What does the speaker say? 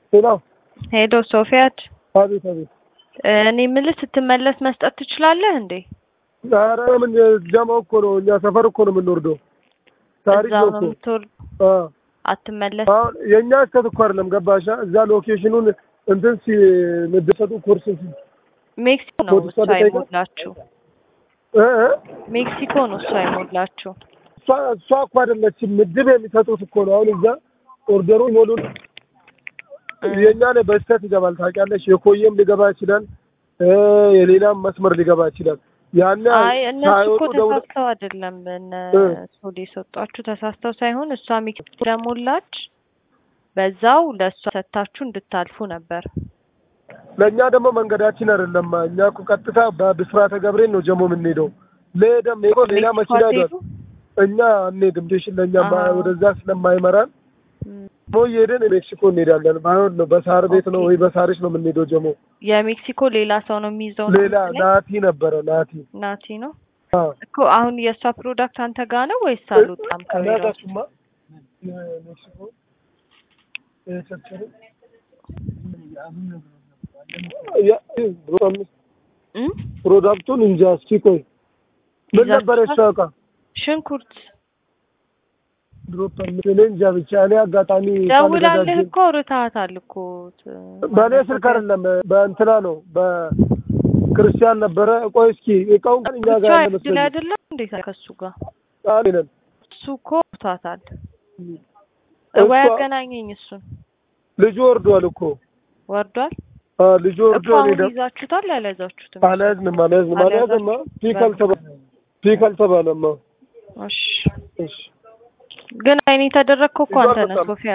ሄሎ ሄሎ ሶፊያት፣ አቤት አቤት። እኔ የምልህ ስትመለስ መስጠት ትችላለህ እንዴ? ኧረ ምን ጀማው እኮ ነው እኛ ሰፈር እኮ ነው የምንወርደው። ታሪክ እዛው ነው ነው እኮ የምትወርድ አ አትመለስ። አሁን የእኛ ስህተት እኮ አይደለም ገባሻ? እዛ ሎኬሽኑን እንትን ሲ ምድሰጡ ኮርስ ሲ- ሜክሲኮ ነው ፖሊስ እሷ ጣቢያ አይሞላችሁ። እ እ ሜክሲኮ ነው እሷ አይሞላችሁ። እሷ እሷ እኮ አይደለችም ምድብ የሚሰጡት እኮ ነው። አሁን እዛ ኦርደሩ ሞሉን የእኛ ላይ በስህተት ይገባል ታውቂያለሽ። የኮየም ሊገባ ይችላል እ የሌላም መስመር ሊገባ ይችላል። ያን አይ እነሱ እኮ ሳይወጡ ደውለው ተሳስተው አይደለም እነ እ ሶዲ የሰጧችሁ ተሳስተው ሳይሆን እሷ ሜክሲኮ ለሞላች በዛው ለእሷ ሰታችሁ እንድታልፉ ነበር። ለእኛ ደግሞ መንገዳችን አይደለም። እኛ እኮ ቀጥታ በብስራተ ገብርኤል ነው ጀሞ የምንሄደው። ለሄደም ሄዶ ሌላ ሜክሲኮ መኪና ሄዷል። አትሄዱ? እኛ አንሄድም። ዴሽን ለእኛ ማ- አዎ። ወደዛ ስለማይመራን እም፣ ሞ እየሄድን ሜክሲኮ እንሄዳለን። ባይሆን ነው በሳር ቤት ነው ኦኬ። ወይ በሳሪስ ነው የምንሄደው ጀሞ። የሜክሲኮ ሌላ ሰው ነው የሚይዘው ነው ሌላ መሰለኝ? ናቲ ነበረ ናቲ ናቲ ነው አ እኮ አሁን የእሷ ፕሮዳክት አንተ ጋ ነው ወይስ አልወጣም ከቢሮ? አናጋችሁማ የሜክሲኮ የቸርቸር ያ- እም? ፕሮዳክቱን እንጃ እስኪ ቆይ ምን ይዛችኋል? ነበር የሷ ዕቃ ሽንኩርት ድሮፕ እኔ እንጃ ብቻ እኔ አጋጣሚ ደውላለህ ሳልዘጋጅ እኮ ርታሃታል እኮ ት- በእኔ ስልክ አይደለም በእንትና ነው በክርስቲያን ነበረ። ቆይ እስኪ እቃውን እኛ ብቻ ጋር ያለ ድል መስሎኝ አይደለም እንዴ ከሱ ጋር ቃል ነን እሱ እኮ ርታታል እሷ- ወይ አገናኘኝ እሱን ልጁ ወርዷል እኮ ወርዷል አ ልጁ እኮ ወርዶ እኔ አሁን ደግሞ ይዛችሁታል አልያዛችሁትም አልያዝንም አልያዝንም አልያዝማ ፒክ አልተባ ፒክ አልተባለማ እሺ እሺ ግን አይኔ የተደረግከው እኮ አንተ ይዟል ነህ በጣም። ሶፊያ